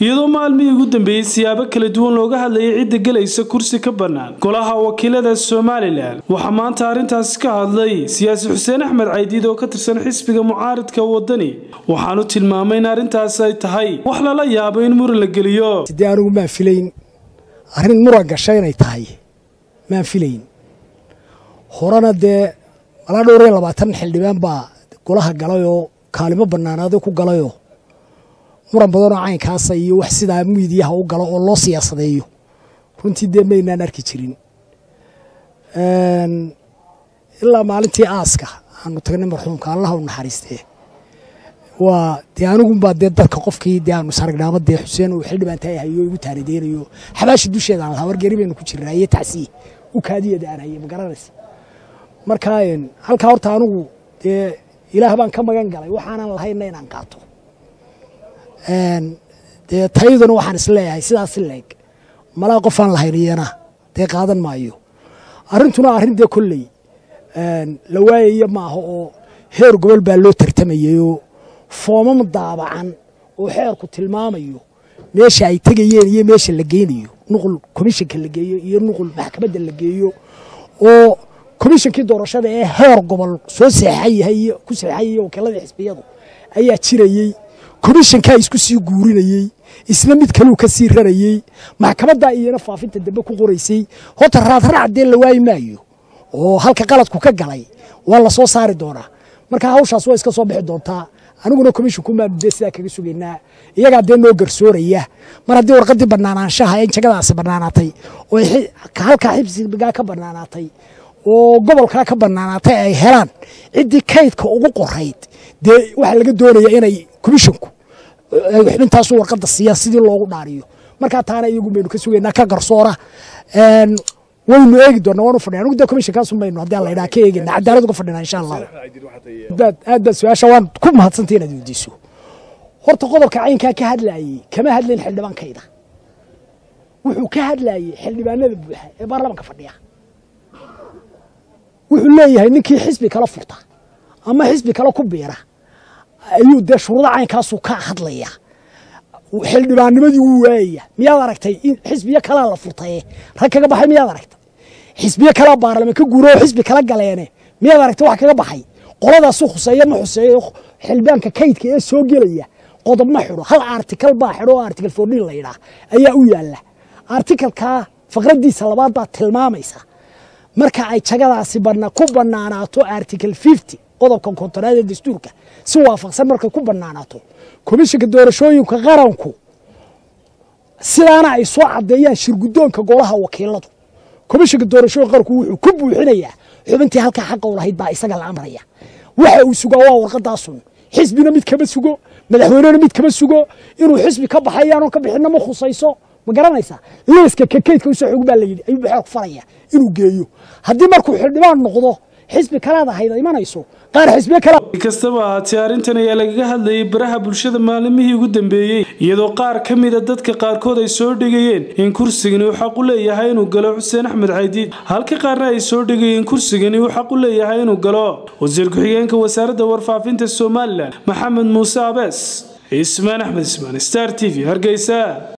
iyadoo maalmihii ugu dambeeyey siyaabo kala duwan looga hadlayay cidda gelaysa kursi ka bannaan golaha wakiilada somalilan waxaa maanta arrintaasi ka hadlay siyaasi xuseen axmed caydiid oo ka tirsan xisbiga mucaaridka wadani waxaanu tilmaamay in arrintaas ay tahay wax lala yaabo in muran la geliyo dee anigu maan filayn arrin muran gasha inay tahay maan filayn horena dee malaa dhowr iyo labaatan xildhibaan baa golaha galayoo kaalimo bannaanaado ku galayoo muran badanoo caynkaasa iyo wax sidaa miidiyaha u galo oo loo siyaasadeeyo runtii dee maynaan arki jirin ilaa maalintii aaska aanu tagnay marxuumka allaha u naxariistee waa dee anigunbaa dee dadka qofkii dee aanu saragnaamo dee xuseen uu xildhibaan tahay hayo igu taanideynayo xabaashi dusheeda aan lahaa wargeri baynu ku jirnaa iyo tacsiye u kaadiyada aan haye ma garanaysa marka halkaa horta anigu dee ilaah baan ka magan galay waxaanan lahayna inaan qaato dee tayaduna waxaan isleeyahay sidaas leeg malaa qofaan lahayniyana dee qaadan maayo arrintuna arrin dee kolley la waayaya maaha oo heer gobol baa loo tartamayayoo foomam daabacan oo xeerku tilmaamayo meesha ay tegayeen iyo meesha la geynayo nuqul komishanka la geeyo iyo nuqul maxkamadda la geeyo oo komishankii doorashada ee heer gobol soo seexayahay ku seexayay wakiilada xisbiyadu ayaa jirayey komishankaa isku sii guurinayey isna mid kaluu ka sii rarayey maxkamaddaa iyana faafinta dambe ku qoraysay horta raadraac dee la waayi maayo oo halka qaladku ka galay waa la soo saari doonaa marka hawshaas waa iska soo bixi doontaa aniguna komishanku maanu dee sidaa kaga sugaynaa iyagaa dee noo garsooraya mar haddii warqaddii bannaanaanshaha in jagadaasi bannaanaatay oo halkaa xibsigaa ka bannaanaatay oo gobolkaa ka bannaanaatay ay helaan ciddii kaydka ugu qorayd dee waxaa laga doonaya inay komishanku xubintaasu warqadda siiyaan sidii loogu dhaariyo markaa taana iyagu baynu ka sugaynaa ka garsoora waynu eegi doonaa waanu fadhina anugu dee komishankaasu maynu haddii alla idhaha ka eegina cadaalad uga fadhina insha allah aad baad su-aasha waan ku mahadsantay inaad weydiiso horta qodobka caynkaa ka hadlaayey kama hadlayn xildhibaankayda wuxuu ka hadlaayey xildhibaanada buuxa ee baarlamanka fadhiya wuxuu leeyahay ninkii xisbi kala furta ama xisbi kale ku biira ayuu dee shuruuda caynkaasu ka hadlaya xildhibaannimadii wuu waayaya miyaad aragtay in xisbiyo kalaa la furtaye rag kaga baxay miyaad aragtay xisbiyo kalaa baarlaman ka guuro oo xisbi kala galeene miyaad aragtay wax kaga baxay qoladaasu khuseeya ma xuseeyo xildhibaanka kaydka ee soo gelaya qodob ma xidho hal artikal baa xidho oo artikal foordhin la yidhaah ayaa u yaalla artikalkaa faqraddiisa labaad baa tilmaamaysa marka ay jagadaasi ku bannaanaato article fifty qodobka kontonaad ee dastuurka si waafaqsan markay ku bannaanaato komishanka doorashooyinka qaranku sidaana ay soo caddeeyaan shirguddoonka golaha wakiiladu komishanka doorashooyinka qaranku wuxuu ku buuxinayaa xubintii halkaa xaqa u lahayd baa isaga la amraya waxa uu sugaa waa warqadaasun xisbina mid kama sugo madaxweynena mid kama sugo inuu xisbi ka baxayaanoo ka bixinna ma khusayso ma garanaysaa liiska kakaydka usoo xog baa layidhi ayuu baxeer ku faraya inuu geeyo haddii markuu xildhibaan noqdo xisbi kalaad ahayda imanayso qaar xisbiyo kale kastaba ahaatee arrintan ayaa lagaga hadlayay baraha bulshada maalimihii ugu dambeeyey iyadoo qaar ka mida dadka qaarkood ay soo dhigayeen in kursigani uu xaq u leeyahay inuu galo xuseen axmed caydiid halka qaarna ay soo dhigayeen kursigani uu xaq u leeyahay inuu galo wasiir ku-xigeenka wasaaradda warfaafinta somalilan maxamed muuse abees cismaan axmed ismaan star t v hargeysa